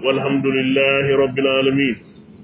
والحمد لله رب العالمين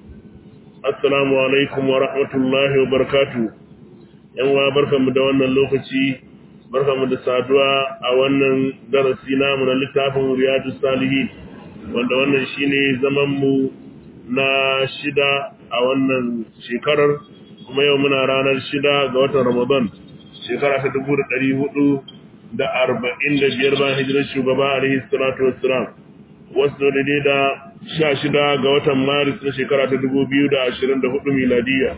السلام عليكم ورحمة الله وبركاته yanwa barkanmu da wannan lokaci barkanmu da saduwa a wannan darasi namu na littafin riyadus salihin wanda wannan shine zaman mu na shida a wannan shekarar kuma yau muna ranar shida ga watan ramadan shekara ta dubu da ɗari hudu da arba'in da biyar bayan hijirar shugaba alaihi salatu wassalam wasu daidai da sha shida ga watan maris na shekara ta dubu biyu da ashirin da hudu miladiya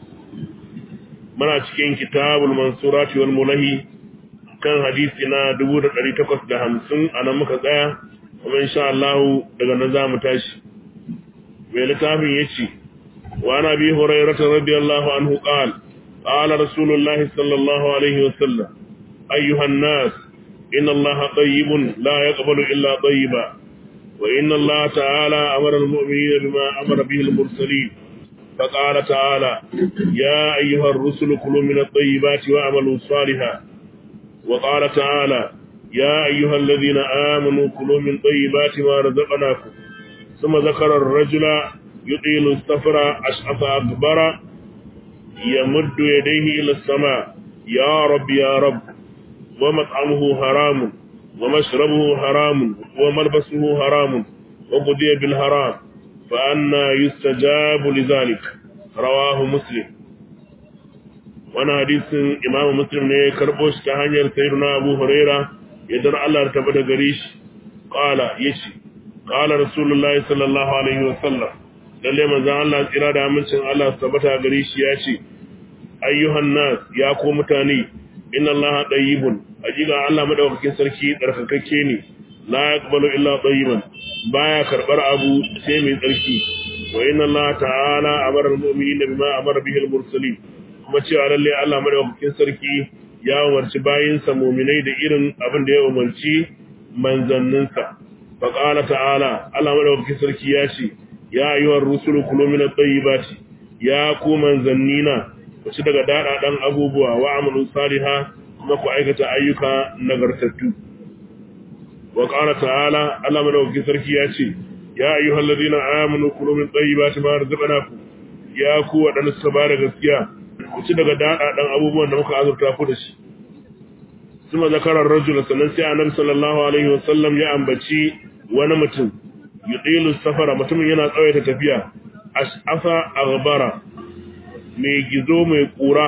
muna cikin kitabul mansurati wal mulahi kan hadisi na dubu da ɗari takwas da hamsin a nan muka tsaya kuma insha Allah daga nan za mu tashi mai littafin ya ce wa ana bi hurairata radiyallahu anhu qala qala rasulullahi sallallahu alaihi wa sallam ayyuhan nas inna allaha tayyibun la yaqbalu illa tayyiba wa inna allaha ta'ala amara al-mu'minina bima amara bihi al-mursalin فقال تعالى يا أيها الرسل كلوا من الطيبات واعملوا صالحا وقال تعالى يا أيها الذين آمنوا كلوا من طيبات ما رزقناكم ثم ذكر الرجل يطيل السفر أشعث أكبر يمد يديه إلى السماء يا رب يا رب ومطعمه حرام ومشربه حرام وملبسه حرام وقضي بالحرام فأنا يستجاب لذلك رواه مسلم وانا حديث امام مسلم ne karbo shi ta hanyar sayyidina Abu Huraira idan Allah ta bada gare shi qala yace qala rasulullahi sallallahu alaihi wasallam lalle manzon Allah tsira da amincin Allah tabbata gare shi yace ayyuhan nas ya ko mutane inna Allah tayyibun ajiga Allah madaukakin sarki tsarkakakke ne la yaqbalu illa tayyiban baya karbar abu sai mai tsarki wa inna Allah ta'ala amara al-mu'minina bima amara bihi al-mursalin kuma cewa lalle Allah madaukakin sarki ya umarci bayinsa mu'minai da irin abin da ya umarci manzanninsa fa qala ta'ala Allah madaukakin sarki ya ce ya ayyuhar rusulu kulu min at-tayyibati ya ku manzannina ku ci daga dadadan abubuwa wa amalu salihah kuma ku aikata ayyuka nagartattu wa qala ta'ala Allah madaukakin sarki ya ce ya ayyuhal ladina amanu kulu min tayyibati ma razaqnakum ya ku wadanda suka bada gaskiya ku ci daga dada dan abubuwan da muka azurta ku da shi kuma zakarar rajul sannan sai annabi sallallahu alaihi wasallam ya ambaci wani mutum yudilu safara mutumin yana tsawaita tafiya ash'afa aghbara mai gizo mai kura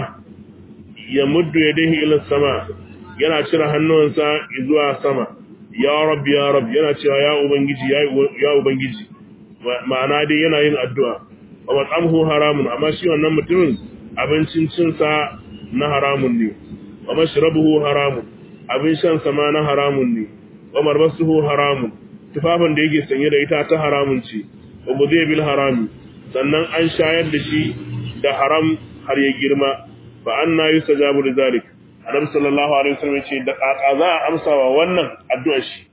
ya muddu yadihi ila sama yana cire hannuwansa zuwa sama ya rabbi ya rabbi yana cewa ya ubangiji ya ubangiji ma'ana dai yana yin addu'a wa mat'amhu haramun amma shi wannan mutumin abincin cinsa na haramun ne wa mashrabuhu haramun abin shan sa ma na haramun ne wa marbasuhu haramun tufafin da yake sanye da ita ta haramun ce wa budhiya bil harami sannan an shayar da shi da haram har ya girma fa anna yustajabu lidhalik annabi sallallahu alaihi wasallam ce da kaka za a amsa wa wannan addu'ar shi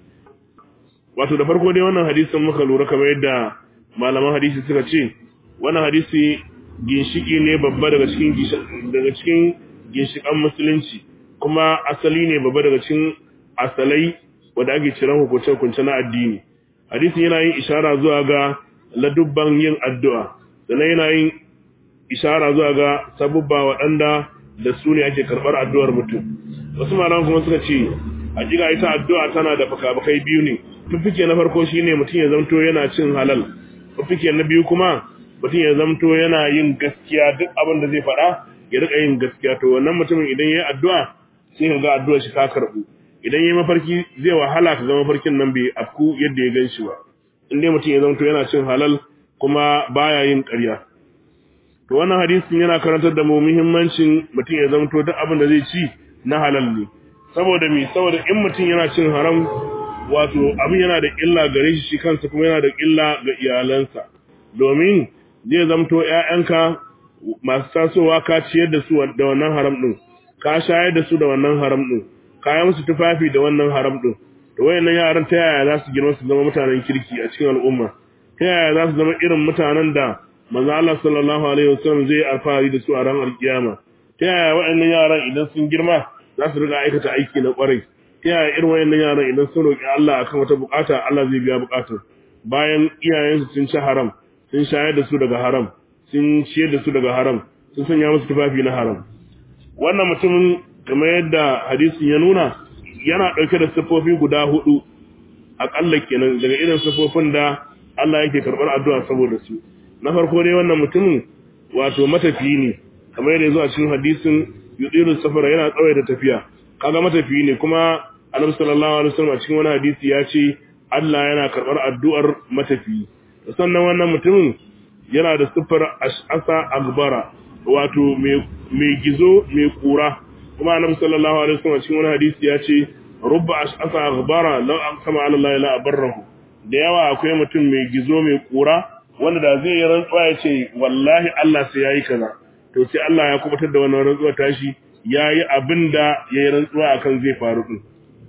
wato da farko dai wannan hadisin muka lura kamar yadda malaman hadisi suka ce wannan hadisi ginshiki ne babba daga cikin daga cikin ginshikan musulunci kuma asali ne babba daga cikin asalai wanda ake ciran hukunce hukunce na addini hadisin yana yin ishara zuwa ga ladubban yin addu'a sannan yana yin ishara zuwa ga sabubba waɗanda da su ne ake karɓar addu'ar mutum wasu malaman kuma suka ce a jiga ita addu'a tana da fakafakai biyu ne fifike na farko shine mutum ya zamto yana cin halal fifike na biyu kuma mutum ya zamto yana yin gaskiya duk abin da zai faɗa ya rika yin gaskiya to wannan mutumin idan yayi addu'a sai ka ga addu'ar shi ka karɓu idan yayi mafarki zai wahala ka ga mafarkin nan bai afku yadda ya ganshi ba in dai mutum ya zamto yana cin halal kuma baya yin ƙarya to wannan hadisin yana karantar da mu muhimmancin mutum ya zamto duk abin da zai ci na halal ne saboda me saboda in mutum yana cin haram wato abin yana da illa gare shi kansa kuma yana da illa ga iyalansa domin zai zamto ƴaƴanka masu tasowa ka ciyar da su da wannan haram din ka shayar da su da wannan haram din ka yi musu tufafi da wannan haram din to wayannan yaran ta yaya za su girma su zama mutanen kirki a cikin al'umma ta yaya za su zama irin mutanen da manzo Allah sallallahu alaihi wasallam zai alfahari da su a ran alkiyama ta yaya waɗannan yaran idan sun girma za su riga aikata aiki na kwarai ta yaya irin waɗannan yaran idan sun roƙi Allah akan wata bukata Allah zai biya bukatar bayan iyayensu sun ci haram sun shayar da su daga haram sun ciyar da su daga haram sun sanya musu tufafi na haram wannan mutumin kamar yadda hadisin ya nuna yana ɗauke da siffofi guda hudu aƙalla kenan daga irin siffofin da Allah yake karɓar addu'a saboda su na farko dai wannan mutumin wato matafiyi ne kamar yadda ya zo a cikin hadisin yudiru safara yana tsawai da tafiya kaga matafiyi ne kuma annabi sallallahu alaihi wasallam a cikin wani hadisi ya ce Allah yana karɓar addu'ar matafiyi sannan wannan mutumin yana da siffar ash'asa agbara wato mai gizo mai kura kuma annabi sallallahu alaihi wasallam cikin wani hadisi ya ce rubba ash'asa agbara law aqsama ala allahi la abarrahu da yawa akwai mutum mai gizo mai kura wanda da zai yi rantsuwa ya ce wallahi Allah sai yayi kaza to sai Allah ya kubutar da wannan rantsuwa tashi yayi abinda yayi rantsuwa akan zai faru din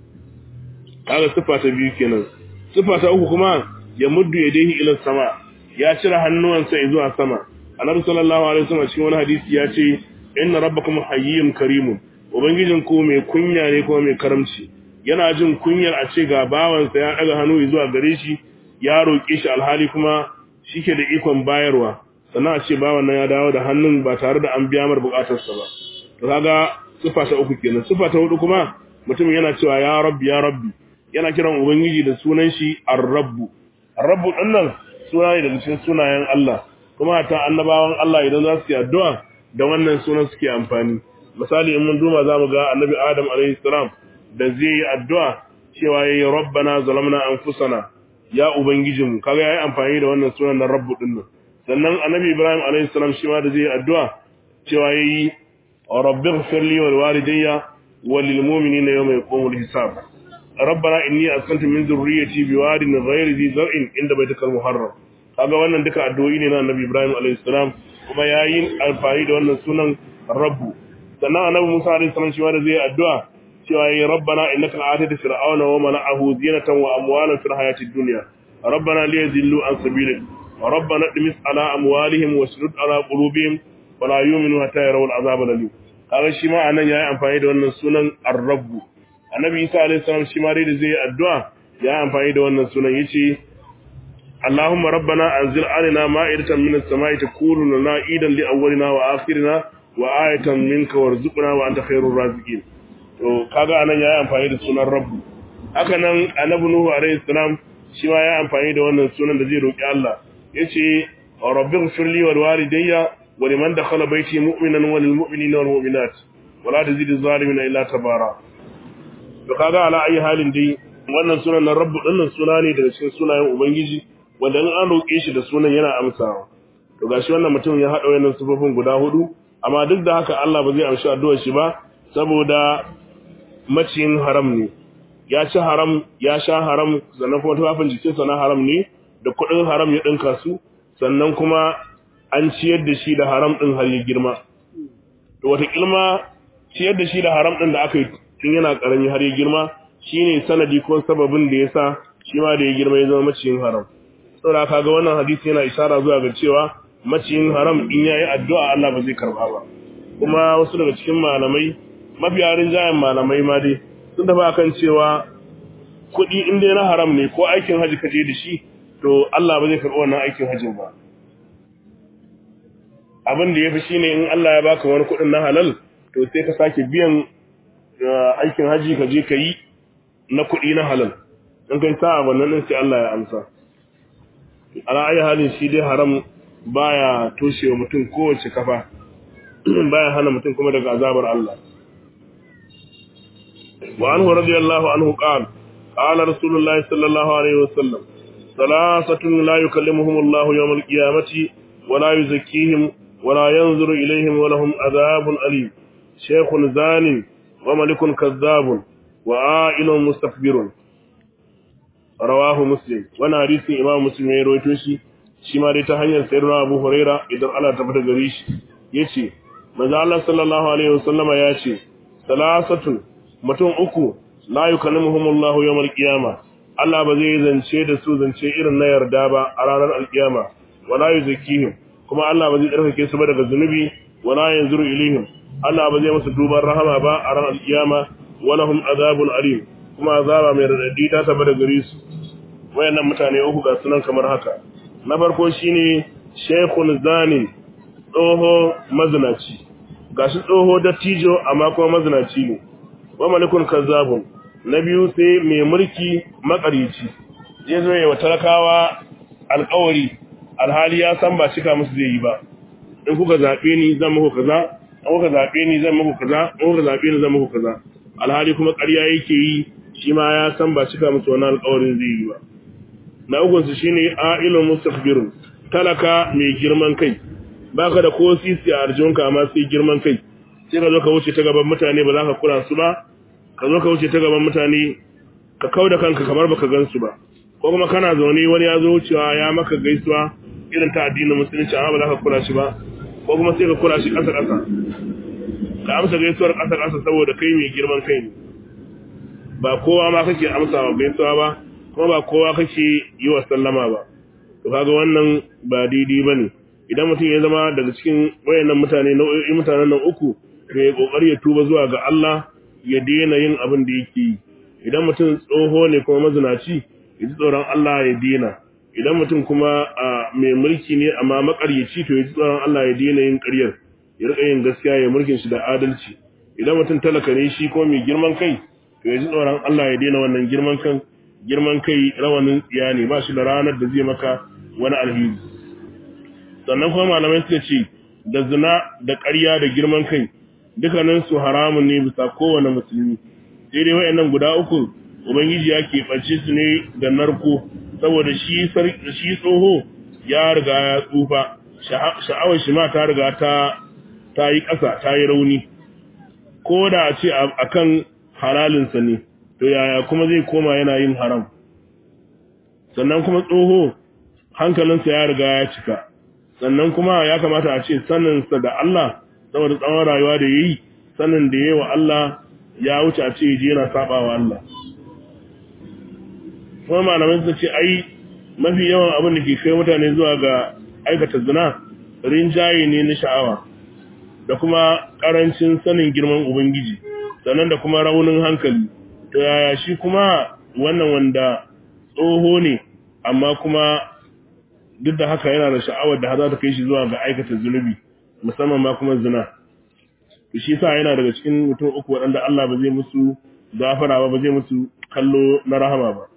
kaga siffa ta biyu kenan siffa ta uku kuma ya muddu yadayhi ila sama ya cire hannuwansa zuwa sama annabi sallallahu alaihi wasallam cikin wani hadisi ya ce inna rabbakum hayyun karimun ubangijin ku mai kunya ne kuma mai karamci yana jin kunyar a ce ga bawansa ya daga hannu zuwa gare shi ya roƙe shi alhali kuma shike da ikon bayarwa sannan a ce bawan nan ya dawo da hannun ba tare da an biya mar bukatarsa ba to kaga sifa ta uku kenan sifa ta hudu kuma mutum yana cewa ya rabbi ya rabbi yana kiran ubangiji da sunan shi ar-rabbu ar-rabbu dinnan suna ne daga cikin sunayen Allah kuma ta annabawan Allah idan za su yi addu'a da wannan sunan suke amfani misali in mun duba za mu ga annabi Adam alaihi salam da zai yi addu'a cewa yayi rabbana zalamna anfusana ya ubangijinmu kaga yayi amfani da wannan sunan na rabbu din nan sannan annabi Ibrahim alaihi salam shi ma da zai yi addu'a cewa yayi rabbighfir li wal walidayya wal lil mu'minina yawma yaqumul hisab ربنا إني أسكنت من ذريتي بواد غير ذي زرع عند بيتك المحرم kaga wannan duka addu'o'i ne na Annabi Ibrahim alayhi salam kuma yayin alfahari da wannan sunan Rabbu sannan Annabi Musa alayhi salam shi ma da zai addu'a cewa ya rabbana innaka atayta fir'auna wa mala'ahu zinatan wa amwalan fil hayatid dunya rabbana liyadhillu an sabilik wa rabbana idmis ala amwalihim wasdud ala qulubihim wa la yu'minu hatta yarawu al'azab al-alim kaga shi ma anan yayi amfani da wannan sunan ar-rabbu annabi isa alayhi salam shi ma dai da zai addu'a ya amfani da wannan sunan yace Allahumma rabbana anzil alaina ma'idatan minas sama'i takunu lana idan li awwalina wa akhirina wa ayatan minka warzuqna wa anta khairur raziqin to kaga anan yayi amfani da sunan rabbu haka nan annabi nuhu alayhi salam shi ma ya amfani da wannan sunan da zai roki Allah yace rabbighfir li wal walidayya wa liman dakhala bayti mu'minan wal mu'minina wal mu'minat wala tazidiz zalimin illa tabara to kaga ala ayi halin dai wannan sunan na rabbu dinnan suna ne daga cikin sunayen ubangiji wanda in an roke shi da sunan yana amsawa to gashi wannan mutum ya hada wayannan sifofin guda hudu amma duk da haka Allah ba zai amshi addu'ar shi ba saboda maciyin haram ne ya ci haram ya sha haram sannan kuma tufafin jikinsa na haram ne da kuɗin haram ya ɗinka su sannan kuma an ciyar da shi da haram ɗin har ya girma to wata kilma ciyar da shi da haram ɗin da aka yi tun yana ƙarami har ya girma shine sanadi ko sababin da yasa shi ma da ya girma ya zama maciyin haram saboda kaga wannan hadisi yana isara zuwa ga cewa maciyin haram in yayi addu'a Allah ba zai karba ba kuma wasu daga cikin malamai mafiya rinjayen malamai ma dai sun tafi akan cewa kuɗi in dai na haram ne ko aikin haji ka je da shi to Allah ba zai karɓi wannan aikin hajin ba abin da ya fi shine in Allah ya baka wani kuɗin na halal to sai ka sake biyan aikin haji ka je ka yi na kuɗi na halal in kai sa wannan din sai Allah ya amsa ala ayi halin shi dai haram baya toshewa mutum kowace kafa baya hana mutum kuma daga azabar Allah wa anhu radiyallahu anhu qala qala rasulullahi sallallahu alaihi wasallam salasatun la yukallimuhum Allah yawm al-qiyamati wa la yuzakkihim wa la yanzuru ilayhim wa lahum adhabun alim shaykhun zanin wa malikun kazzabun wa a'ilun mustakbirun rawahu muslim wannan hadisin imam muslim ya rawaito shi shi ma dai ta hanyar sayyidina abu huraira idan Allah ta fita gare shi yace manzo Allah sallallahu alaihi wasallama yace salasatun mutum uku la yukallimuhum Allah yawmal qiyama Allah ba zai zance da su zance irin na yarda ba a ranar alkiyama wala yuzakihim kuma Allah ba zai tsarkake su ba daga zunubi wala yanzuru ilaihim Allah ba zai musu duban rahama ba a ranar alkiyama walahum azabun alim kuma azaba mai radadi ta taba da gare su wayannan mutane uku ga sunan kamar haka na farko shine shaykhun zani tsoho mazinaci gashi tsoho dattijo amma kuma mazinaci ne wa malikun kazzabun na biyu sai mai mulki makarici zai zo yawa talakawa alkawari alhali ya san ba cika musu zai yi ba in kuka zaɓe ni zan muku kaza in kuka zaɓe ni zan muku kaza in kuka zaɓe ni zan muku kaza alhali kuma ƙarya yake yi shi ma ya san ba cika musu wani alkawarin zai yi ba na ukun su shine ailun mustakbirun talaka mai girman kai baka da ko sisi a arjunka amma sai girman kai sai ka zo ka wuce ta gaban mutane ba za ka kula su ba ka zo ka wuce ta gaban mutane ka kau da kanka kamar baka gansu ba ko kuma kana zaune wani ya zo wucewa ya maka gaisuwa irin ta addinin musulunci amma ba za ka kula shi ba ko kuma sai ka kula shi ƙasa ƙasa ka amsa gaisuwar ƙasa ƙasa saboda kai mai girman kai ne ba kowa ma kake amsa wa gaisuwa ba kuma ba kowa kake yi wa sallama ba to kaga wannan ba daidai bane idan mutum ya zama daga cikin wayannan mutane nau'o'in mutanen nan uku to ya kokari ya tuba zuwa ga Allah ya daina yin abin da yake yi idan mutum tsoho ne kuma mazinaci ya ji tsoron Allah ya daina idan mutum kuma a mai mulki ne amma makaryaci to ya ji tsoron Allah ya daina yin ƙaryar ya rika yin gaskiya ya mulkin shi da adalci idan mutum talaka ne shi ko mai girman kai to ya ji tsoron Allah ya daina wannan girman kan girman kai rawanin tsiya ne ba shi da ranar da zai maka wani alheri sannan kuma malamai suka ce da zina da ƙarya da girman kai dukkanin su haramun ne bisa kowane musulmi sai dai wayannan guda uku ubangiji ya keɓance su ne da narko saboda shi shi tsoho ya riga ya tsufa sha'awar shi ma ta riga ta ta yi ƙasa ta yi rauni ko da a ce akan halalinsa ne to yaya kuma zai koma yana yin haram sannan kuma tsoho hankalinsa ya riga ya cika sannan kuma ya kamata a ce saninsa da Allah saboda tsawon rayuwa da yayi sanin da yayi wa Allah ya wuce a ce je yana saba wa Allah kuma malamai sun ce ai mafi yawan abin da ke kai mutane zuwa ga aikata zina rinjaye ne na sha'awa da kuma karancin sanin girman ubangiji sannan da kuma raunin hankali to yaya shi kuma wannan wanda tsoho ne amma kuma duk da haka yana da sha'awar da za ta kai shi zuwa ga aikata zunubi musamman ma kuma zina to shi sa yana daga cikin mutum uku waɗanda Allah ba zai musu gafara ba ba zai musu kallo na rahama ba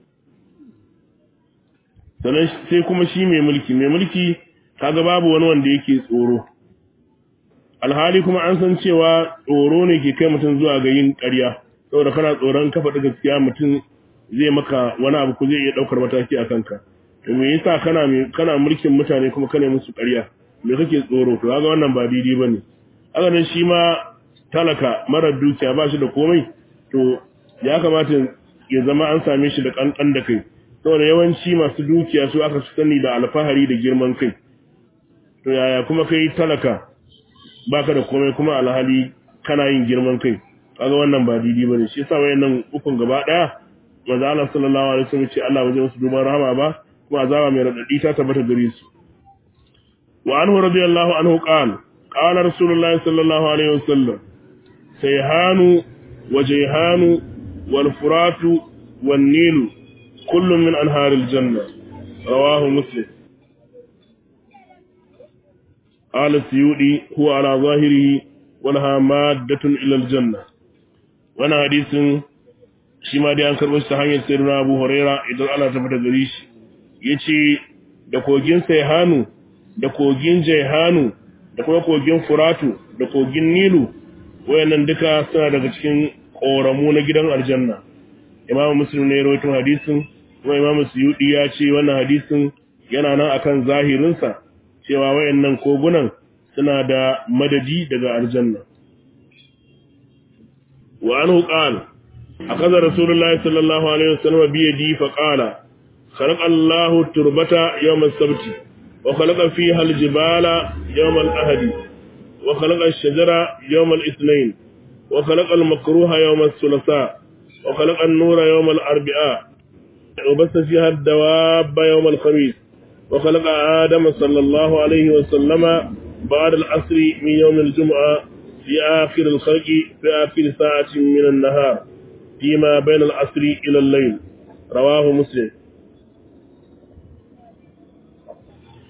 sannan sai kuma shi mai mulki mai mulki kaga babu wani wanda yake tsoro alhali kuma an san cewa tsoro ne ke kai mutum zuwa ga yin ƙarya saboda kana tsoron kafa da gaskiya mutum zai maka wani abu ko zai iya ɗaukar mataki a kanka to me yasa kana kana mulkin mutane kuma kana musu ƙarya me kake tsoro to kaga wannan ba daidai bane haka nan shi ma talaka marar dukiya ba shi da komai to ya kamata ya zama an same shi da kankan da kai saboda yawanci masu dukiya su aka sani da alfahari da girman kai to yaya kuma kai talaka baka da komai kuma alhali kana yin girman kai kaga wannan ba daidai bane shi yasa wayannan ukun gaba daya manzo Allah sallallahu alaihi wasallam ce Allah ba zai musu duban rahama ba kuma azaba mai radadi ta tabbata gare su wa anhu radiyallahu anhu qala qala rasulullahi sallallahu alaihi wasallam sayhanu wa jayhanu wal furatu wan nilu kullu min anharil janna rawahu muslim قال السيودي هو على ظاهره ولها مادة إلى الجنة وانا حديث shi ma dai an karɓo shi ta hanyar sayyidina Abu Huraira idan Allah ta fita gari shi yace da kogin Sayhanu da kogin Jaihanu da kuma kogin Furatu da kogin Nilu wayannan duka suna daga cikin koramu na gidan aljanna Imam Muslim ne ya rawaito hadisin kuma Imam Suyudi ya ce wannan hadisin yana nan akan zahirinsa cewa wayannan kogunan suna da madadi daga aljanna wa anhu qala أخذ رسول الله صلى الله عليه وسلم بيدي فقال خلق الله التربة يوم السبت وخلق فيها الجبال يوم الأهد وخلق الشجرة يوم الاثنين وخلق المكروه يوم الثلاثاء وخلق النور يوم الأربعاء وبث فيها الدواب يوم الخميس وخلق آدم صلى الله عليه وسلم بعد العصر من يوم الجمعة في آخر الخلق في آخر ساعة من النهار فيما بين العصر إلى الليل رواه مسلم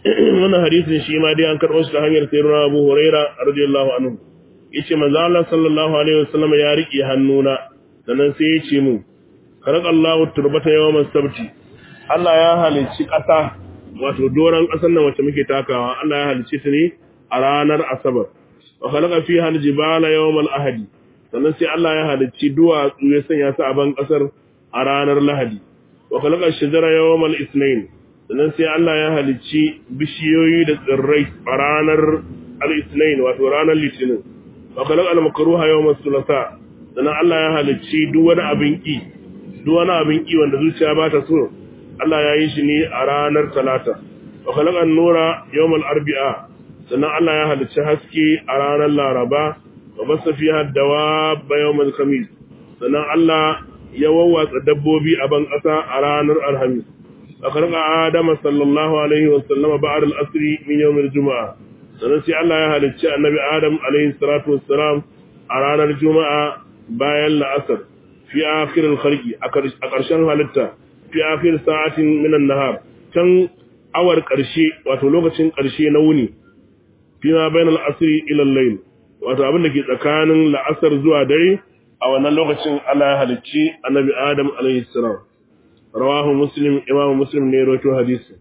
wannan hadisin shi ma dai an karɓo shi ta hanyar sayyidina Abu Huraira radiyallahu anhu yace manzo Allah sallallahu alaihi wasallam ya riƙe hannuna sannan sai ya ce mu karakallahu turbata yawman sabti Allah ya halicci ƙasa wato doran ƙasar nan wacce muke takawa Allah ya halicci ta ne a ranar asabar wa khalaqa fiha aljibala yawmal ahadi sannan sai Allah ya halicci duwatsu ya sanya su a ban ƙasar a ranar lahadi wa khalaqa ash-shajara yawmal ithnain sannan sai Allah ya halicci bishiyoyi da tsirrai a ranar al-ithnain wato ranar litinin wa khalaqa al-makruha yawmal thulatha sannan Allah ya halicci duk wani abin ki duk wani abin ki wanda zuciya ba ta so Allah ya yi shi ne a ranar talata wa khalaqa an-nura yawmal arbi'a sannan Allah ya halicci haske a ranar laraba wa basa fiha dawab yawmal khamis sannan Allah ya wawwatsa dabbobi a ban ƙasa a ranar alhamis أخرج آدم صلى الله عليه وسلم بعد الأسر من يوم الجمعة سنسي الله يهل النبي آدم عليه الصلاة والسلام أرانا الجمعة باين الأسر في آخر الخلق أكرشان هلتا في آخر ساعة من النهار كان أور قرشي وتلوغة قرشي نوني فيما بين الأسر إلى الليل wato abin da ke tsakanin la'asar zuwa dare a wannan lokacin Allah ya halicci annabi Adam alaihi salam rawahu muslim imamu muslim ne rawaito hadisi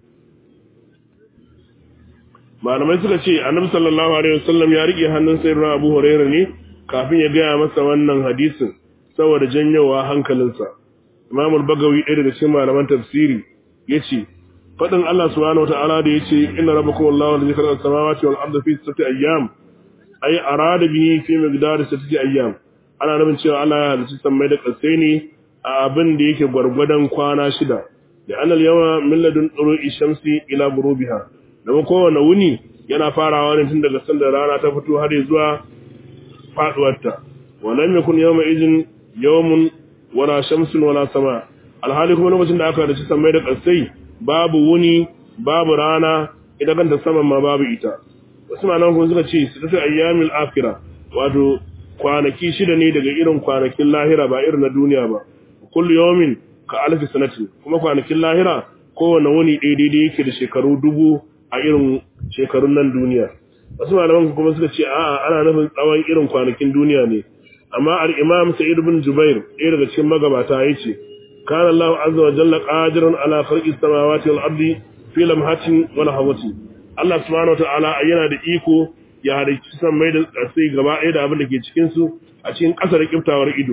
malamai suka ce annabi sallallahu alaihi wasallam ya rike hannun sayyidina abu hurairah ne kafin ya gaya masa wannan hadisin saboda janyowa hankalinsa imamu al-bagawi ɗaya daga cikin malaman tafsiri yace fadin Allah subhanahu wataala da yace inna rabbakum allahu alladhi khalaqa as-samawati wal arda fi sittati ayyam ay arada bihi fi miqdari sittati ayyam ana nufin cewa Allah ya halicci sammai da ƙasai ne a abin da yake gwargwadon kwana shida da anal yawa milladun tsoro shamsi ila gurubiha domin kowane wuni yana farawa ne tun daga sanda rana ta fito har zuwa faduwarta walam yakun yawma idin yawmun wala shamsun wala sama alhali kuma lokacin da aka dace sammai da kasai babu wuni babu rana idan kanta saman ma babu ita wasu malaman kuma suka ce su tafi ayyamil akhirah wato kwanaki shida ne daga irin kwanakin lahira ba irin na duniya ba kullu yawmin ka alfi sanatin kuma kwanakin lahira kowane wuni ɗaya daidai yake da shekaru dubu a irin shekarun nan duniya wasu malaman kuma suka ce a'a ana nufin tsawon irin kwanakin duniya ne amma al-imam sa'id ibn jubair ɗaya daga cikin magabata yace kana Allahu azza wa jalla qadiran ala khalqis samawati wal ardi fi lamhatin wa lahawati Allah subhanahu wa ta'ala yana da iko ya halicci san mai da sai gaba ɗaya da abin da ke cikin su a cikin ƙasar kiftawar ido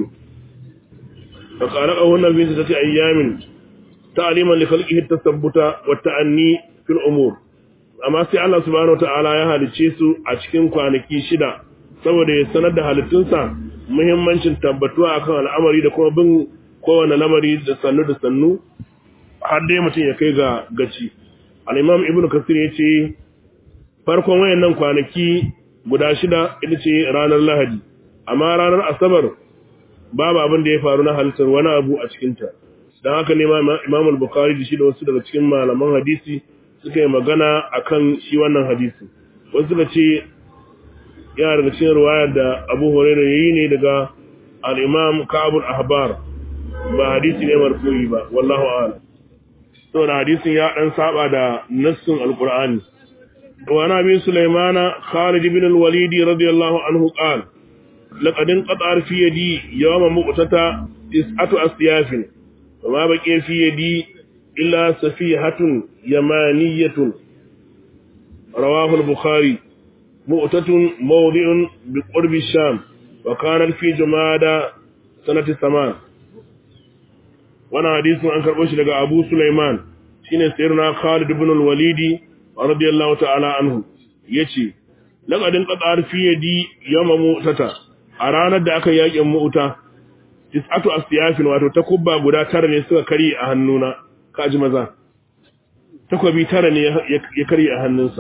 فقرأه النبي ستة أيام تعليما لخلقه التثبت والتأني في الأمور أما سي الله سبحانه وتعالى يا halicce su a cikin kwanaki shida saboda ya sanar da halittunsa muhimmancin tabbatuwa akan al'amari da kuma bin kowane lamari da sannu da sannu har dai mutum ya kai ga gaci al-imam ibn kasir ya ce farkon wayannan kwanaki guda shida ita ce ranar lahadi amma ranar asabar babu abin da ya faru na halittar wani abu a cikinta don haka ne imam al-bukhari da shi da wasu daga cikin malaman hadisi suka yi magana akan shi wannan hadisi wasu suka ce yana daga cikin ruwayar da abu huraira ya yi ne daga al-imam ka'abul ahbar ba hadisi ne marfu'i ba wallahu a'lam saboda hadisin ya dan saba da nassin alqur'ani wa nabi sulaimana khalid ibn al-walid radiyallahu anhu qala لقد انقطع في يدي يوم مقتتا تسعة أسياف وما بقي في يدي إلا سفيحة يمانية رواه البخاري مؤتة موضع بقرب الشام وكانت في جمادى سنة ثمان وانا حديث عن كربوش لقى أبو سليمان شين سيرنا خالد بن الوليد رضي الله تعالى عنه يشي لقد انقطع في يدي يوم مؤتتا a ranar da aka yakin mu'uta tis'atu asiyafin wato takubba guda tara ne suka kari a hannuna kaji maza takobi tara ne ya kari a hannunsa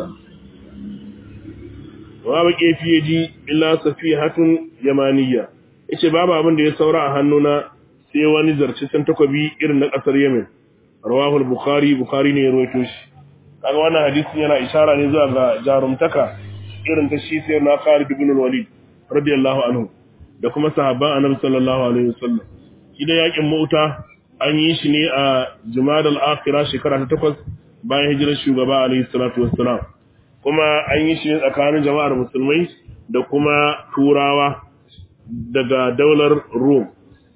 wa ba ke fiye ji illa safihatun yamaniya yace babu abin da ya saura a hannuna sai wani zarcicen takobi irin na kasar Yemen rawahul bukhari bukhari ne ya rawaito shi kaga wannan hadisin yana ishara ne zuwa ga jarumtaka irin ta shi sai na Khalid ibn al-Walid radiyallahu anhu da kuma sahabban annabi sallallahu alaihi wasallam shi da yakin mauta an yi shi ne a jumadal akhirah shekara ta takwas bayan hijirar shugaba alaihi salatu wassalam kuma an yi shi tsakanin jama'ar musulmai da kuma turawa daga daular Rum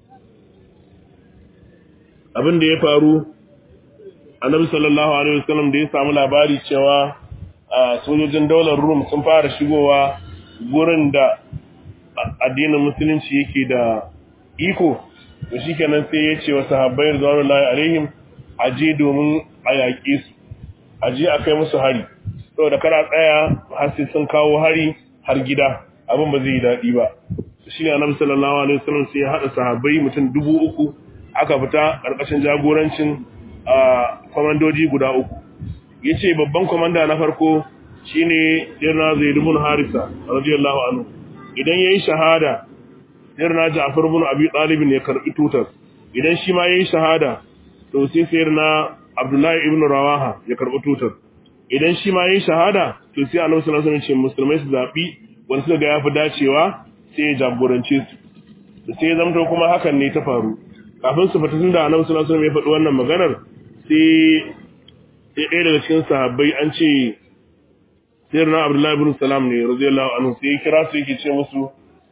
abin da ya faru annabi sallallahu alaihi wasallam da ya samu labari cewa sojojin daular Rum sun fara shigowa gurin da addinin musulunci yake da iko to shikenan sai ya ce wa sahabbai radiyallahu alaihim aje domin a yaƙe su aje a kai musu hari saboda kana tsaya har sai sun kawo hari har gida abin ba zai yi daɗi ba shi ne annabi sallallahu alaihi wasallam sai ya haɗa sahabbai mutum dubu uku aka fita ƙarƙashin jagorancin kwamandoji guda uku ya ce babban kwamanda na farko shine sirna zaid ibn harisa radiyallahu anhu idan yayi shahada sirna ja'far ibn abi talib ne karbi tutar idan shi ma yayi shahada to sai sirna abdullahi ibn rawaha ya karbi tutar idan shi ma yayi shahada to sai annabi sallallahu alaihi wasallam ce musulmai su zabi wanda suka ga yafi dacewa sai ya jagorance su sai ya zamto kuma hakan ne ta faru kafin su fita tunda annabi sallallahu alaihi wasallam ya faɗi wannan maganar sai sai ɗaya daga cikin sahabbai an ce sayyidina abdullahi ibn salam ne radiyallahu anhu sai kira su yake ce musu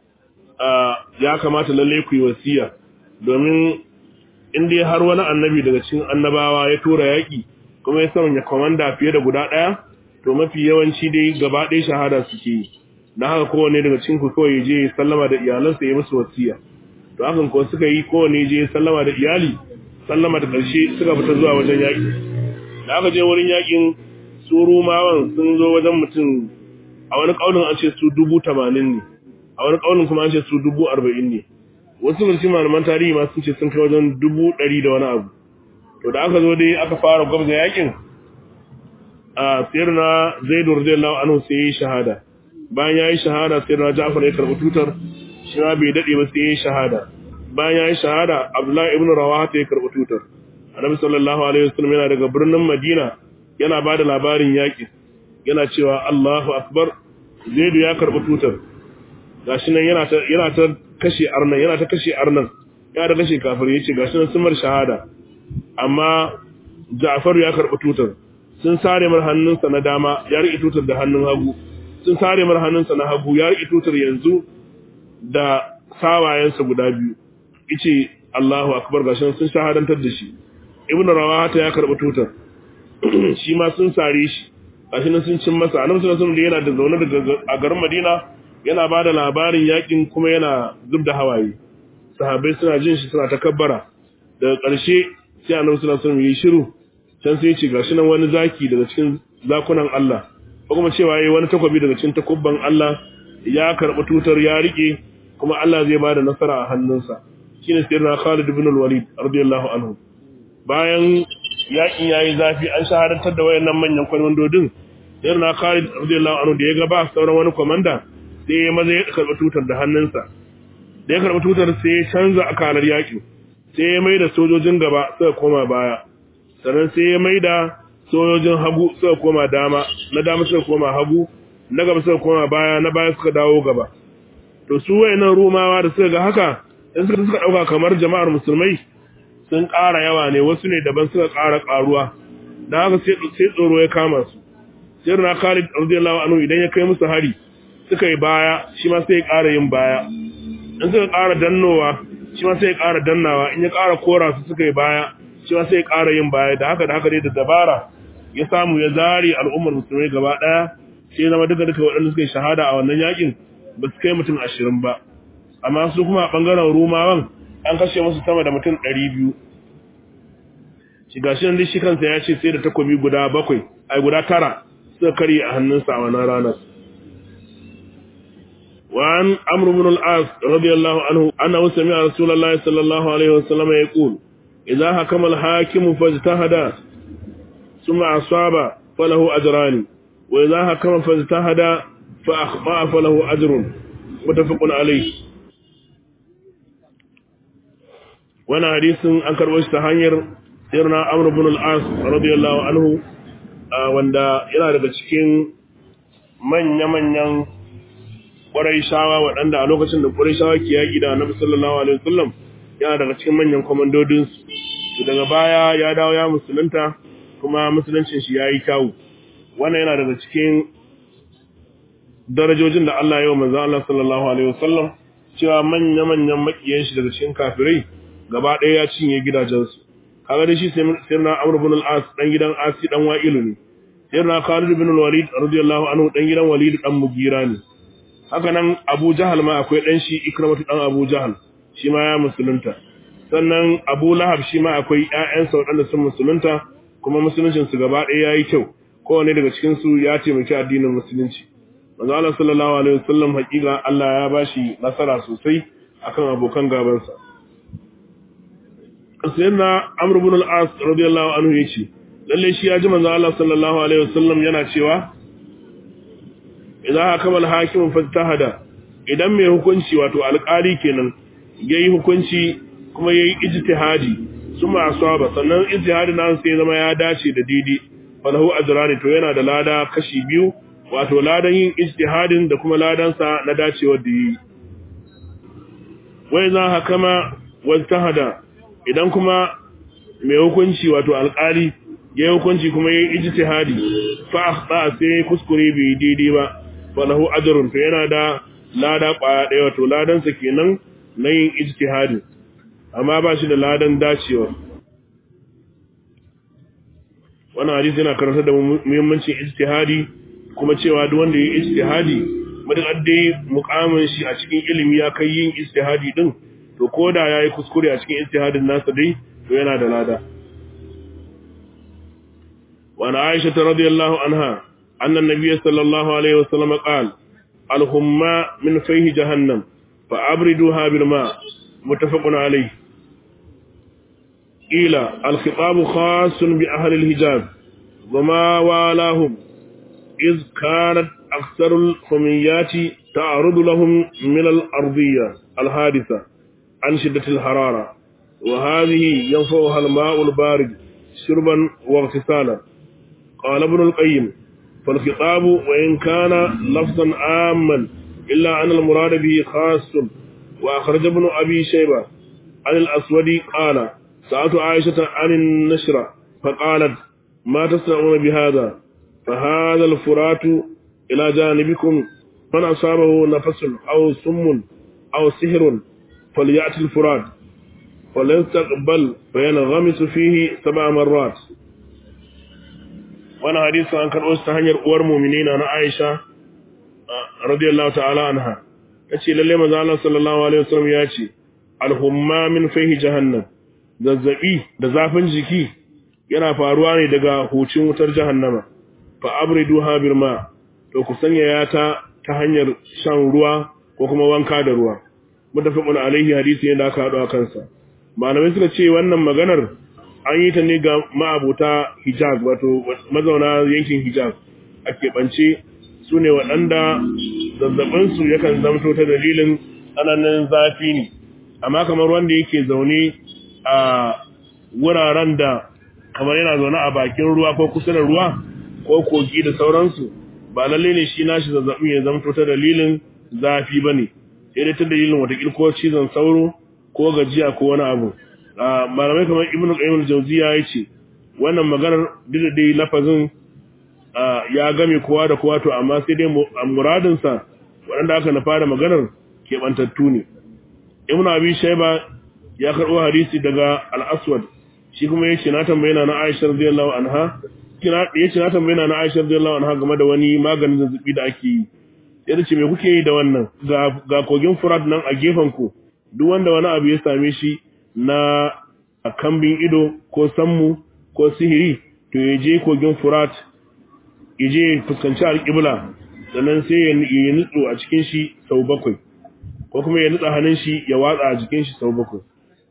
ya kamata lalle ku yi wasiya domin in dai har wani annabi daga cikin annabawa ya tura yaki kuma ya sanya komanda fiye da guda ɗaya to mafi yawanci dai gaba ɗaya shahada suke yi na haka kowane daga cikin ku kawai je sallama da iyalansa ya musu wasiya to hakan ko suka yi kowane je sallama da iyali sallama da ƙarshe suka fita zuwa wajen yaƙi da aka je wurin yaƙin su rumawan sun zo wajen mutum a wani ƙaunin an ce su dubu tamanin ne a wani ƙaunin kuma an ce su dubu arba'in ne wasu mutum malaman tarihi ma sun ce sun kai wajen dubu ɗari da wani abu to da aka zo dai aka fara gwamza yaƙin a sayar na zaidu radiyallahu anhu sai ya yi shahada bayan ya yi shahada sayar na ja'far ya karɓi tutar shi ma bai daɗe ba sai ya yi shahada bayan ya yi shahada abdullahi ibn rawaha ya karɓi tutar annabi sallallahu alaihi wasallam yana daga birnin madina yana ba da labarin yaƙi yana cewa allahu akbar zaidu ya karɓi tutar gashi nan yana ta yana ta kashe arnan yana ta kashe arnan ya da kashe kafir yace gashi nan sun mar shahada amma ja'far ya karɓi tutar sun sare mar hannunsa na dama ya riƙe tutar da hannun hagu sun sare mar hannunsa na hagu ya riƙe tutar yanzu da sawayensa guda biyu ice Allahu akbar gashin sun shahadantar da shi ibn rawata ya karɓi tutar shi ma sun sare shi gashin sun cin masa annabi sallallahu alaihi yana da zaune daga a garin Madina yana ba da labarin yakin kuma yana zub da hawaye sahabbai suna jin shi suna takabbara daga ƙarshe sai annabi sallallahu alaihi yi shiru can sai ya ce gashi nan wani zaki daga cikin zakunan Allah ko kuma cewa yayi wani takwabi daga cikin takubban Allah ya karɓi tutar ya rike kuma Allah zai bada nasara a hannunsa shine sayyidina Khalid ibn al-Walid radiyallahu anhu bayan yakin yayi zafi an shahadantar da wayannan manyan kwamandodin sayyidina Khalid radiyallahu anhu da ya ga ba sauran wani komanda sai ya maza ya karɓi tutar da hannunsa da ya karɓi tutar sai ya canza akalar yakin sai ya maida sojojin gaba suka koma baya sannan sai ya maida sojojin hagu suka koma dama na dama suka koma hagu na gaba suka koma baya na baya suka dawo gaba to su wayannan rumawa da suka ga haka in suka suka dauka kamar jama'ar musulmai sun ƙara yawa ne wasu ne daban suka ƙara ƙaruwa dan haka sai sai tsoro ya kama su sai na Khalid radiyallahu anhu idan ya kai musu hari suka yi baya shi ma sai ya ƙara yin baya in suka ƙara dannowa shi ma sai ya ƙara dannawa in ya ƙara kora su suka yi baya shi ma sai ya ƙara yin baya da haka da haka dai da dabara ya samu ya zare al'ummar musulmai gaba ɗaya sai zama duka duka waɗanda suka yi shahada a wannan yakin ba su kai mutum ashirin ba amma su kuma a ɓangaren rumawan an kashe musu sama da mutum ɗari biyu shi gashi nan shi kansa ya ce sai da takobi guda bakwai ai guda tara suka karye a hannunsa a wannan ranar وعن عمرو بن العاص رضي الله عنه أنه سمع رسول الله صلى الله عليه وسلم يقول إذا حكم الحاكم فاجتهد ثم أصاب فله أجران وإذا حكم فاجتهد فأخطأ فله أجر متفق عليه وانا حديث أنكر واشتهانير سيرنا عمرو بن العاص رضي الله عنه wanda yana daga cikin manya-manyan shawa waɗanda a lokacin da shawa ke yaƙi da annabi sallallahu alaihi wasallam yana daga cikin manyan komandodin su daga baya ya dawo ya musulunta kuma musuluncin shi yayi kyau wannan yana daga cikin darajojin da Allah ya yi wa manzon Allah sallallahu alaihi wasallam cewa manya manyan makiyan shi daga cikin kafirai gaba ɗaya ya cinye gidajensu kaga dai shi sai na Amr ibn al-As dan gidan Asi dan Wa'ilu ne sai na Khalid ibn al-Walid radiyallahu anhu dan gidan Walid dan Mugira ne haka nan Abu Jahal ma akwai dan shi Ikramatu dan Abu Jahal shi ma ya musulunta sannan Abu Lahab shi ma akwai ƴaƴansa waɗanda sun musulunta kuma musuluncin su gaba ɗaya yayi kyau kowanne daga cikin su ya taimaki addinin musulunci manzo Allah sallallahu alaihi wasallam hakika Allah ya bashi nasara sosai akan abokan gabansa sayyidina Amr ibn al-As radiyallahu anhu yace lalle shi ya ji manzo Allah sallallahu alaihi wasallam yana cewa idan hakama al-hakim fastahada idan mai hukunci wato alƙali kenan yayi hukunci kuma yayi ijtihadi suma asaba sannan ijtihadin nan sai zama ya dace da daidai falahu ajrani to yana da lada kashi biyu wato ladan yin ijtihadin da kuma ladan sa na dacewar da yi wai za hakama wajtahada idan kuma mai hukunci wato alƙali ya yi hukunci kuma ya yi ijtihadi fa akhta sai kuskure bai daidai ba falahu ajrun to yana da lada kwaya ɗaya wato ladan sa kenan na yin ijtihadi amma ba shi da ladan dacewa wannan hadisi yana karanta da muhimmancin ijtihadi kuma cewa duk wanda ya yi ijtihadi madakar dai mukamin shi a cikin ilimi ya kai yin ijtihadi din to koda yayi kuskure a cikin ijtihadin nasa dai to yana da lada wa ana aisha radhiyallahu anha anna an-nabiy sallallahu alaihi wasallam qala al-humma min fayhi jahannam fa abriduha bil ma muttafaqun alayhi ila al-khitab khas bi ahli al-hijaz وما والاهم إذ كانت أكثر الخميات تعرض لهم من الأرضية الحادثة عن شدة الحرارة وهذه ينفعها الماء البارد شربا واغتسالا قال ابن القيم فالخطاب وإن كان لفظا عاما إلا أن المراد به خاص وأخرج ابن أبي شيبة عن الأسود قال سألت عائشة عن النشرة فقالت ما تصنعون بهذا فهذا الفرات إلى جانبكم من أصابه نفس أو سم أو سحر فليأتي الفرات فليستقبل فينغمس فيه سبع مرات وانا حديث عن كان أوست هنير أور مؤمنين أنا عائشة رضي الله تعالى عنها yace lalle manzo Allah sallallahu alaihi wasallam ya ce alhumma min fihi jahannam zazzabi da zafin jiki yana faruwa ne daga hucin wutar jahannama fa abriduha bil ma to ku sanya ya ta ta hanyar shan ruwa ko kuma wanka da ruwa mutafaqun alaihi hadisi ne da aka hado a kansa malamai suka ce wannan maganar an yi ta ne ga ma'abuta hijab wato mazauna yankin hijab a keɓance su ne waɗanda zazzabinsu yakan zamto ta dalilin tsananin zafi ne amma kamar wanda yake zaune a wuraren da kamar yana zaune a bakin ruwa ko kusa da ruwa ko kogi da sauransu ba lalle ne shi nashi zazzabin ya zamto ta dalilin zafi ba ne sai dai ta dalilin watakil ko cizon sauro ko gajiya ko wani abu malamai kamar ibnu qayyim al-jawziya yace wannan maganar duk da dai lafazin ya game kowa da kowa to amma sai dai muradin sa wanda aka na fara maganar kebantattu ne ibnu abi shayba ya karbo hadisi daga al-aswad shi kuma yace na tambaye na Aisha radiyallahu anha kina yace na tambaye na Aisha radiyallahu anha game da wani maganin zazzabi da ake yi sai ce me kuke yi da wannan ga ga kogin Furat nan a gefen ku duk wanda wani abu ya same shi na kambin ido ko sammu ko sihiri to ya je kogin Furat ya je fuskanci alƙibla sannan sai ya nutsu a cikin shi sau bakwai ko kuma ya nutsa hannun shi ya watsa a jikin shi sau bakwai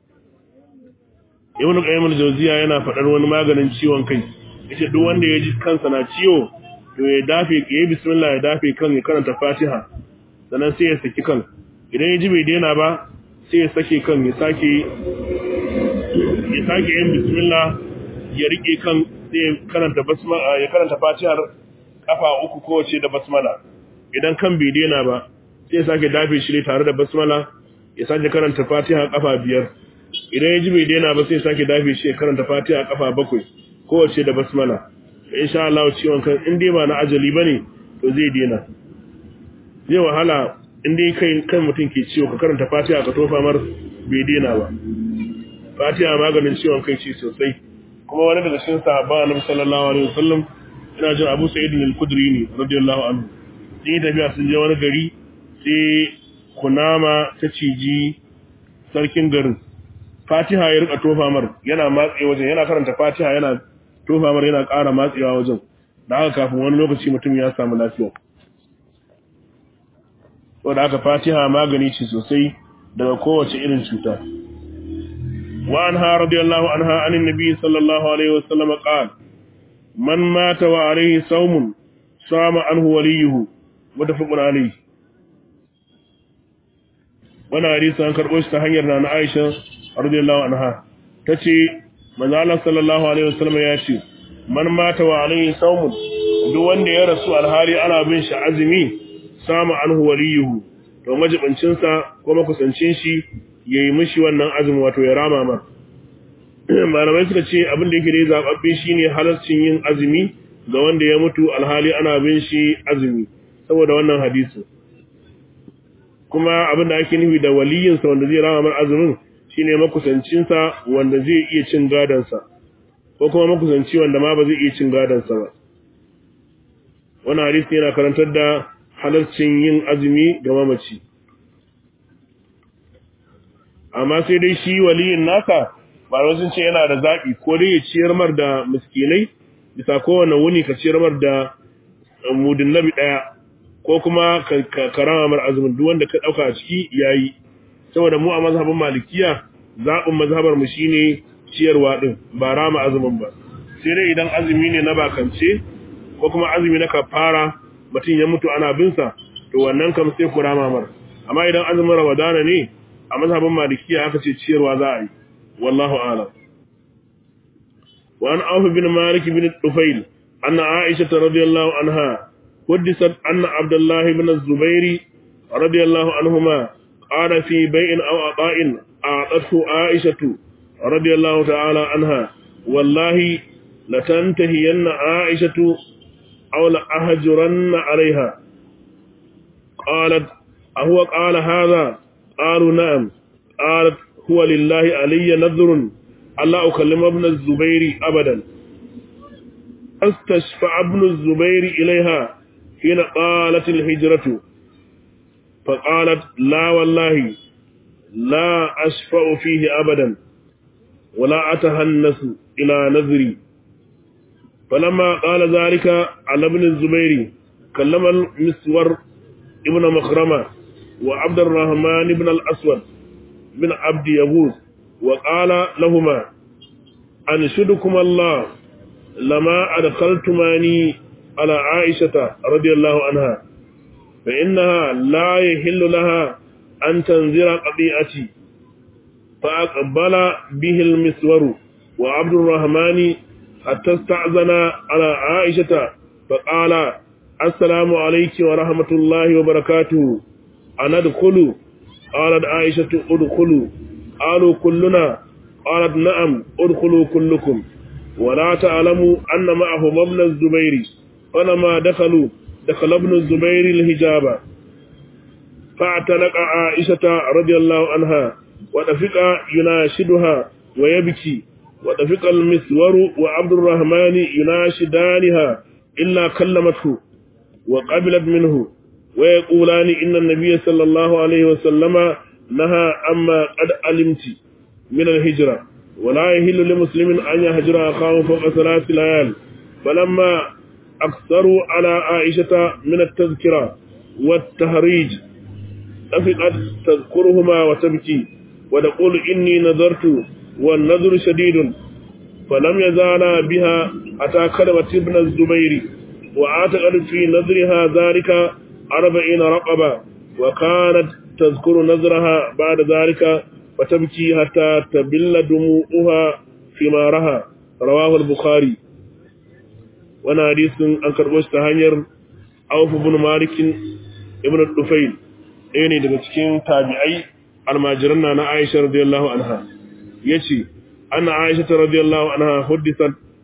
ibn qayyim al-jawziya yana faɗar wani maganin ciwon kai yace duk wanda ya ji kansa na ciwo to ya dafe ya bismillah ya dafe kan ya karanta fatiha sannan sai ya saki kan idan ya ji bai daina ba sai ya sake kan ya sake ya sake yin bismillah ya rike kan sai ya karanta basmala ya karanta fatihar kafa uku kowace da basmala idan kan bai daina ba sai ya sake dafe shi ne tare da basmala ya sake karanta fatiha kafa biyar idan ya ji bai daina ba sai ya sake dafe shi ya karanta fatiha kafa bakwai kowace da basmala insha Allah ciwon kan in dai ba na ajali bane to zai dena zai wahala in dai kai kan mutum ke ciwo ka karanta Fatiha ka tofa mar bai dena ba Fatiha maganin ciwon kai ce sosai kuma wani daga cikin sahaba Annabi sallallahu alaihi wasallam ina jin Abu Sa'id al-Khudri ne radiyallahu anhu sun yi tafiya sun je wani gari sai kunama ta ciji sarkin garin Fatiha ya rika tofa mar yana matse wajen yana karanta Fatiha yana tofa mar yana ƙara matsewa wajen da haka kafin wani lokaci mutum ya samu lafiya saboda haka Fatiha magani ce sosai daga kowace irin cuta wa anha radiyallahu anha anin nabi sallallahu alaihi wasallam qala man mata wa alaihi sawmun sama anhu waliyuhu mutafaqun alaihi wannan hadisi an karɓo shi ta hanyar na Aisha radiyallahu anha tace manzo Allah sallallahu alaihi wasallam ya ce man mata wa alaihi sawmun duk wanda ya rasu alhali ana bin shi azumi sama anhu waliyuhu to majibincin sa ko makusancin shi yayi mishi wannan azumi wato ya rama ma malamai suka ce abin da yake da zababbe shine halaccin yin azumi ga wanda ya mutu alhali ana bin shi azumi saboda wannan hadisi kuma abin da ake nufi da waliyinsa wanda zai rama mar azumin shine makusancinsa wanda zai iya cin gadansa ko kuma makusanci wanda ma ba zai iya cin gadansa ba wannan hadisi yana karantar da halarcin yin azumi ga mamaci amma sai dai shi waliyin naka ba sun ce yana da zaɓi ko dai ya ciyar mar da miskinai bisa kowane wuni ka ciyar mar da mudin nabi ɗaya ko kuma ka karama mar azumin duk wanda ka ɗauka a ciki yayi saboda mu a mazhabin malikiya zaɓin mazhabar mu shine ciyarwa din ba rama azumin ba sai dai idan azumi ne na bakance ko kuma azumi na kafara mutum ya mutu ana bin sa to wannan kam sai ku rama mar amma idan azumin ramadana ne a mazhabin malikiya aka ce ciyarwa za a yi wallahu a'lam wa an auf bin malik bin tufail anna aisha radiyallahu anha حدثت أن عبد الله بن الزبير رضي الله عنهما قال في بيع أو عطاء أعطته عائشة رضي الله تعالى عنها والله لتنتهين عائشة أو لأهجرن عليها قالت أهو قال هذا قالوا نعم قالت هو لله علي نذر ألا أكلم ابن الزبير أبدا استشفع ابن الزبير إليها حين قالت الهجرة فقالت لا والله لا أشفع فيه أبدا ولا أتهنس إلى نذري فلما قال ذلك على ابن الزبير كلم المسور ابن مخرمة وعبد الرحمن بن الأسود بن عبد يبوس وقال لهما أنشدكم الله لما أدخلتماني على عائشة رضي الله عنها فإنها لا يحل لها أن تنذر قضيئتي فأقبل به المسور وعبد الرحمن حتى استأذن على عائشة فقال السلام عليك ورحمة الله وبركاته أنا أدخل قالت عائشة ادخلوا قالوا كلنا قالت نعم ادخلوا كلكم ولا تعلموا أن معهم ابن الزبير فلما دخلوا دخل ابن الزبير الهجاب فاعتنق عائشة رضي الله عنها ودفق يناشدها ويبكي ودفق المسور وعبد الرحمن يناشدانها إلا كلمته وقبلت منه ويقولان إن النبي صلى الله عليه وسلم نهى أما قد علمت من الهجرة ولا يهل لمسلم أن يهجر أخاه فوق ثلاث ليال فلما أكثروا على عائشة من التذكرة والتهريج أفقت تذكرهما وتبكي وتقول إني نذرت والنذر شديد فلم يزالا بها أتى كلمة ابن الزبير وعاتقت في نذرها ذلك أربعين رقبة وكانت تذكر نذرها بعد ذلك فتبكي حتى تبل دموعها ثمارها رواه البخاري wani hadisin an karɓo shi ta hanyar Auf ibn Malik ibn Dufayl ɗaya ne daga cikin tabi'ai almajiran na Aisha radiyallahu anha yace anna Aisha radiyallahu anha huddisat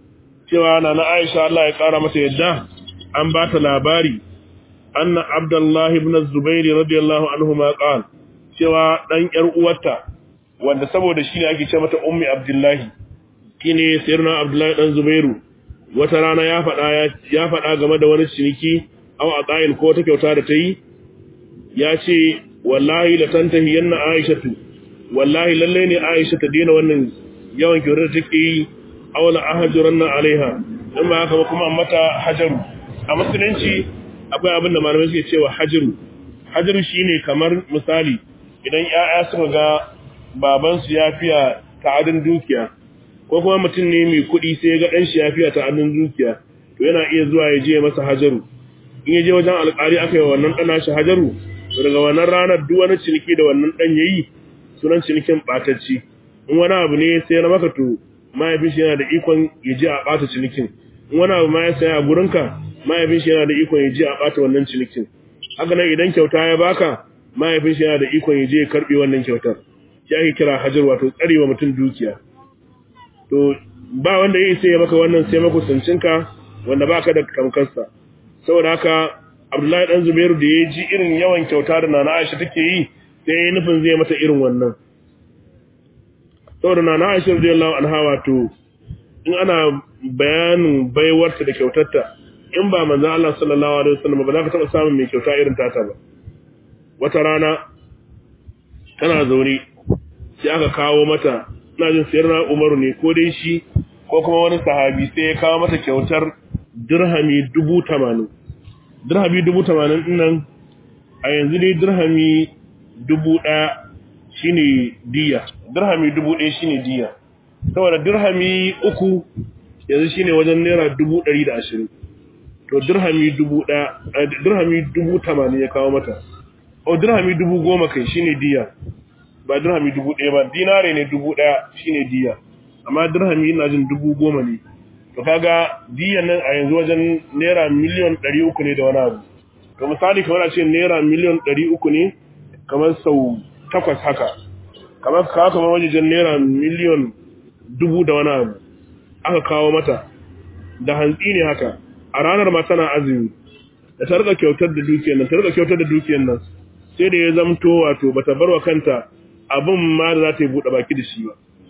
cewa na na Aisha Allah ya kara mata yadda an ba ta labari anna Abdullah ibn Zubair radiyallahu anhu ma qal cewa dan yar uwarta wanda saboda shi ne ake ce mata ummi Abdullahi shine sayyidina Abdullahi dan Zubairu wata rana ya faɗa ya faɗa game da wani ciniki aw aqail ko ta kyauta da ta yi ya ce wallahi la tantahi yanna aishatu wallahi lalle ne aisha ta dena wannan yawan kyautar da take yi aw la ahjuranna alaiha in ba haka ba kuma mata hajaru a musulunci akwai abin da malamai suke cewa hajaru hajaru shine kamar misali idan 'ya'ya suka ga babansu ya fiya ta'adin dukiya ko kuma mutum ne mai kuɗi sai ya ga ɗan shi ya fiya ta'adin dukiya to yana iya zuwa ya je masa hajaru in ya je wajen alƙali aka yi wa wannan ɗana shi hajaru to daga wannan ranar duk wani ciniki da wannan ɗan ya yi sunan cinikin ɓatacci in wani abu ne sai na maka to mahaifin shi yana da ikon ya je a ɓata cinikin in wani abu ma ya saya a gurinka mahaifin shi yana da ikon ya je a ɓata wannan cinikin haka nan idan kyauta ya baka mahaifin shi yana da ikon ya je ya karɓe wannan kyautar shi ake kira hajar wato tsarewa mutum dukiya to ba wanda yi sai ya maka wannan sai makusancinka wanda baka da kamkarsa saboda haka abdullahi dan zubairu da ya ji irin yawan kyauta da nana aisha take yi sai ya nufin zai mata irin wannan saboda nana aisha radiyallahu anha wato in ana bayanin baiwarta da kyautarta in ba manzon Allah sallallahu alaihi wasallam ba za ka taba samun mai kyauta irin tata ba wata rana tana zaune sai aka kawo mata ina jin sayar na umaru ne ko dai shi ko kuma wani sahabi sai ya kawo mata kyautar dirhami dubu tamanin dirhami dubu tamanin dinnan a yanzu dai dirhami dubu ɗaya shine diya dirhami dubu ɗaya shine diya saboda dirhami uku yanzu shine wajen naira dubu ɗari da ashirin to dirhami dubu ɗaya dirhami dubu tamanin ya kawo mata o dirhami dubu goma kai shine diya ba dirhami dubu ɗaya ba dinare ne dubu ɗaya shine diya amma dirhami ina jin dubu goma ne to kaga diyan nan a yanzu wajen naira miliyan ɗari uku ne da wani abu to misali kamar a ce naira miliyan ɗari uku ne kamar sau takwas haka kamar kawo kamar wajen naira miliyan dubu da wani abu aka kawo mata da hantsi ne haka a ranar ma tana azumi da ta rika kyautar da dukiyar nan ta rika kyautar da dukiyar nan sai da ya zamto wato bata bar wa kanta abin ma da za ta yi buɗe baki da shi ba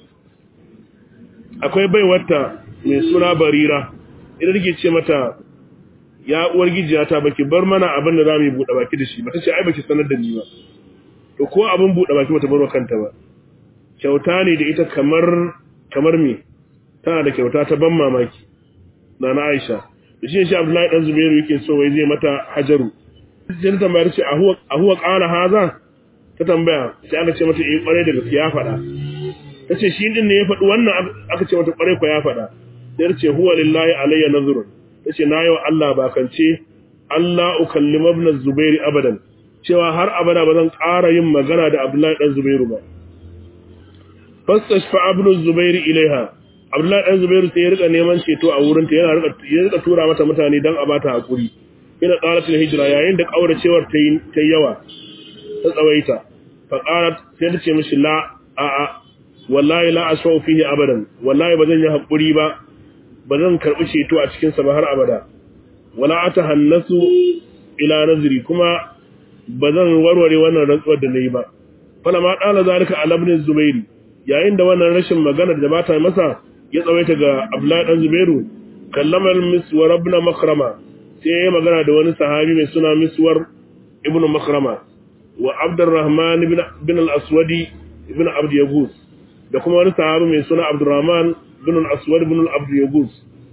akwai baiwarta mai suna barira ita take ce mata ya uwar gijiya ta baki bar mana abin da za mu yi buɗe baki da shi ba ta ce ai baki sanar da ni ba to ko abin buɗe baki bata bar wa kanta ba kyauta ne da ita kamar kamar me tana da kyauta ta ban mamaki na na Aisha da shi shi Abdullahi dan Zubairu yake so wai zai mata hajaru sai ta tambaya ce a huwa a huwa qala haza ta tambaya sai aka ce mata eh kware da gaskiya ya faɗa tace shi din ne ya faɗi wannan aka ce mata kware ko ya faɗa sai ce huwa lillahi alayya nazrun tace na yi wa Allah bakance Allah ukallima ibn Zubair abadan cewa har abada ba zan ƙara yin magana da Abdullahi dan Zubairu ba fastashfa ibn Zubair ilaiha Abdullahi dan Zubairu sai ya rika neman ceto a wurin ta yana rika ya rika tura mata mutane dan a bata hakuri ina qalatul hijra yayin da kauracewar ta yi ta yawa ta tsawaita fa qalat sai ta ce mishi la a a wallahi la ashfa'u fihi abadan wallahi bazan yi hakuri ba bazan karbi ceto a cikin sa ba har abada wala atahannasu ila nazri kuma bazan warware wannan rantsuwar da nayi ba fala ma dala zalika ala ibn zubairi yayin da wannan rashin magana da bata masa ya tsawaita ga abdullahi dan zubairu kallama al-miswar ibn makrama sai ya magana da wani sahabi mai suna miswar ibn makrama wa abdurrahman ibn al-aswadi ibn abd yagus da kuma wani sahabi mai suna abdurrahman ibn al-aswad ibn abd yagus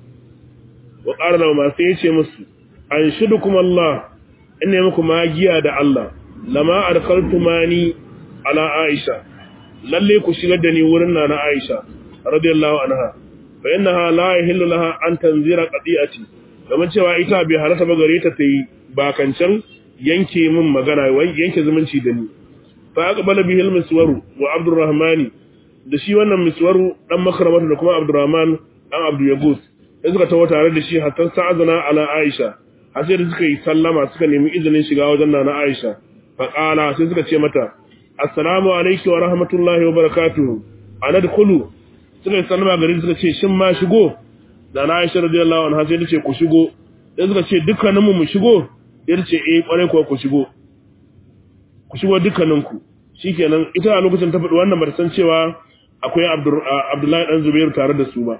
wa qala lahu ma sai yace musu an shudukum Allah inna muku magiya da Allah lama adkaltumani ala aisha lalle ku shigar da ni wurin nana aisha radiyallahu anha fa innaha la yahillu laha an tanzira qadi'ati kamar cewa ita bai halatta ba gare ta ta yi bakancan yanke min magana yanke zumunci da ni fa aqbala bihil miswaru wa abdurrahmani da shi wannan miswaru dan makramatu da kuma abdurrahman dan abdu yagus sai suka tawo tare da shi hatta sa'azana ala aisha har sai da suka yi sallama suka nemi izinin shiga wajen nana aisha fa qala sai suka ce mata assalamu alayki wa rahmatullahi wa barakatuh anadkhulu suka yi sallama gari suka ce shin ma shigo da na Aisha radiyallahu anha sai ta ce ku shigo sai suka ce dukkaninmu mu shigo sai ta ce eh kwarai kuwa ku shigo ku shigo dukkaninku shikenan ita a lokacin ta faɗi wannan bata san cewa akwai Abdullahi dan Zubairu tare da su ba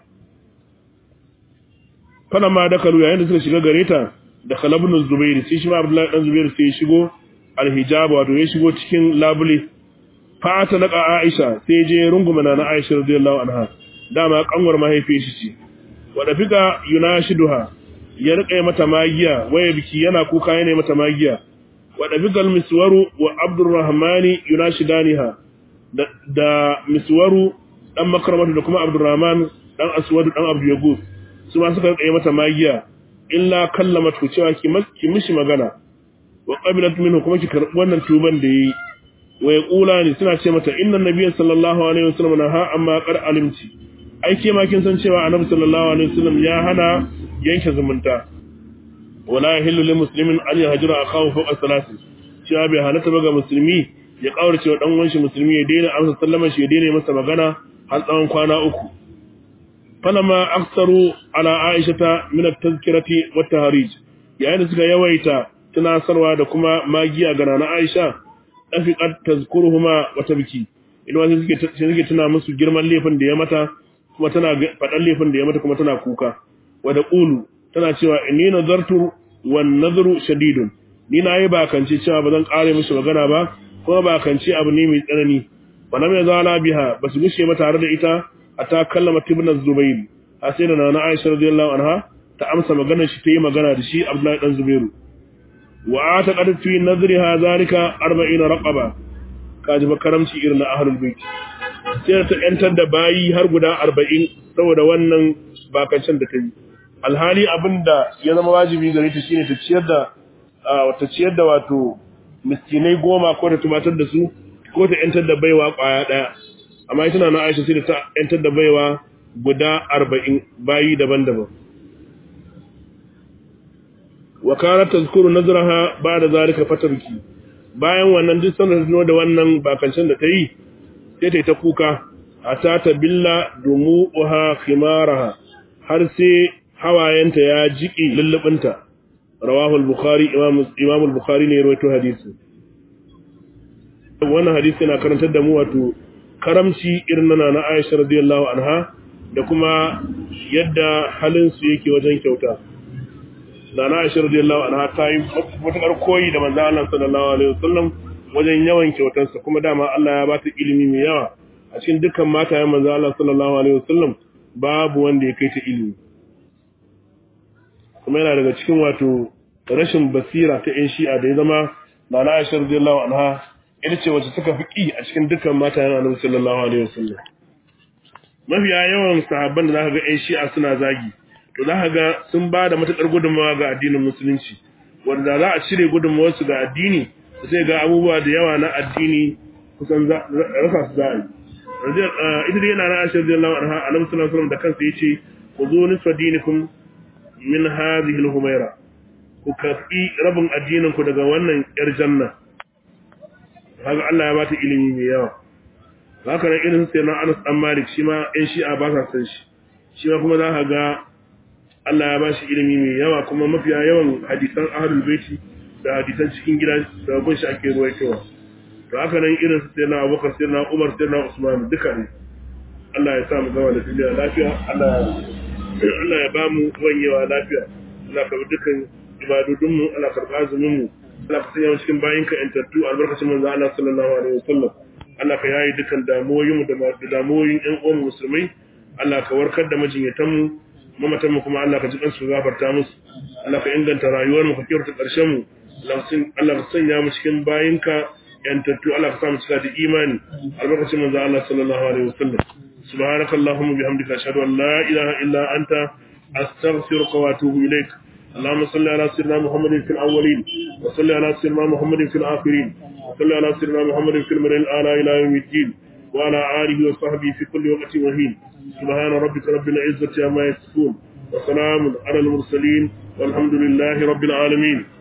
fana ma da kalu yayin da suka shiga gare ta da Khalabun Zubair sai shi ma Abdullahi dan Zubair sai ya shigo alhijab wato ya shigo cikin labule fa ta naka Aisha sai je runguma na Aisha radiyallahu anha dama kanwar mahaifi shi ce wada fika yunashiduha ya rika mata magiya waya biki yana kuka yana mata magiya wada fikal miswaru wa Abdurrahmani yunashidaniha da, da miswaru dan makramatu da kuma Abdurrahman dan Aswad dan Abdul Yaguf su ma suka rika mata magiya illa kallamat ku cewa ki mishi magana wa qabilat minhu kuma ki karbi wannan tuban da yi wa yaqula suna ce mata inna nabiyya sallallahu alaihi wasallam naha amma qad alimti ai ke ma kin san cewa annabi sallallahu alaihi wasallam ya hana yanke zumunta wala yahillu lil muslimin an yahjura akahu fawqa salasi cewa bai halatta ba ga musulmi ya kaurace wa dan uwanshi musulmi ya daina amsa sallama shi ya daina masa magana har tsawon kwana uku falama aksaru ala aishata min at-tazkirati wat tahrij yayin da suka yawaita tunasarwa da kuma magiya ga nana Aisha dafiqat tazkuruhuma wa tabki idan wasu suke suke tuna musu girman laifin da ya mata kuma tana fadan laifin da ya mata kuma tana kuka wa da qulu tana cewa inni nazartu wan nadru shadidun ni nayi bakance cewa bazan kare mishi magana ba kuma bakance abu ne mai tsanani wannan mai zala biha basu gushe ba tare da ita ata kallama ibn zubayr a sai da nana Aisha radiyallahu anha ta amsa maganar shi ta yi magana da shi Abdullahi dan Zubairu wa ataqad fi nadriha zalika 40 raqaba kaji ba karamci irin na ahlul bait sai ta yantar da bayi har guda 40 saboda wannan bakancin da ta yi alhali abinda ya zama wajibi gare ta shine ta ciyar da wata ciyar da wato miskinai goma ko ta tumatar da su ko ta yantar da baiwa kwaya daya amma ita na Aisha sai da ta yantar da baiwa guda 40 bayi daban-daban wa kanat tazkuru nazraha ba'da zalika fatarki bayan wannan duk sanar da da wannan bakancin da ta yi sai ta yi ta kuka ata ta billa dumuha khimaraha har sai hawayenta ya jiki lullubinta rawahu al-bukhari imam imam al-bukhari ne ya rawaito hadisi wannan hadisi yana karantar da mu wato karamci irin na na Aisha radiyallahu anha da kuma yadda halin su yake wajen kyauta da na Aisha radiyallahu anha ta yi matukar koyi da manzon Allah sallallahu alaihi wasallam wajen yawan kyautarsa kuma dama Allah ya bata ilimi mai yawa a cikin dukkan matayen manzon Allah sallallahu alaihi wasallam babu wanda ya kai ta ilimi kuma yana daga cikin wato rashin basira ta ƴan shi'a da ya zama da na Aisha radiyallahu anha ita ce wacce suka fi ƙi a cikin dukkan matayen Annabi sallallahu alaihi wasallam mafiya yawan sahabban da zaka ga ƴan shi'a suna zagi to za ka ga sun ba da matuƙar gudunmawa ga addinin musulunci wanda za a cire gudunmawarsu ga addini sai ga abubuwa da yawa na addini kusan rasa su za a yi ita dai yana na ashe radiyallahu anha annabi sallallahu alaihi wasallam da kansa yace ku zo nisfa dinikum min hadhihi al-humaira ku kafi rabin addinin ku daga wannan yar janna haka Allah ya bata ilimi mai yawa haka nan irin sai na Anas dan Malik shi ma ɗan shi'a ba sa san shi shi ma kuma za ka ga Allah ya bashi ilimi mai yawa kuma mafiya yawan hadisan ahlul baiti da hadisan cikin gida da gun shi ake ruwaitowa to haka nan irin su sai na Abubakar sai na Umar sai na Usman duka ne Allah ya sa mu gama da duniya lafiya Allah Allah ya ba mu wanyewa lafiya Allah ka bi dukkan ibadodin mu Allah karba azumin mu Allah ka sanya mu cikin bayin ka entattu albarkacin manzo Allah sallallahu alaihi wasallam Allah ka yayi dukkan damuwoyin mu da damuwoyin ƴan uwan musulmai Allah ka warkar da majinyatan mu mamatan mu kuma Allah ka ji kansu gafarta musu Allah ka inganta rayuwar mu ka kyautata ƙarshen mu Allah ka sanya mu cikin bayinka yantattu Allah ka sa mu cika da imani albarkacin manzo Allah sallallahu alaihi wasallam subhanaka allahumma bihamdika ashhadu an la ilaha illa anta astaghfiruka wa atubu ilaik اللهم صل على سيدنا محمد في الأولين وصل على سيدنا محمد في الآخرين وصل على سيدنا محمد في المرء الأعلى إلى يوم الدين وعلى آله وصحبه في كل وقت وهين سبحان ربك رب العزة عما يصفون وسلام على المرسلين والحمد لله رب العالمين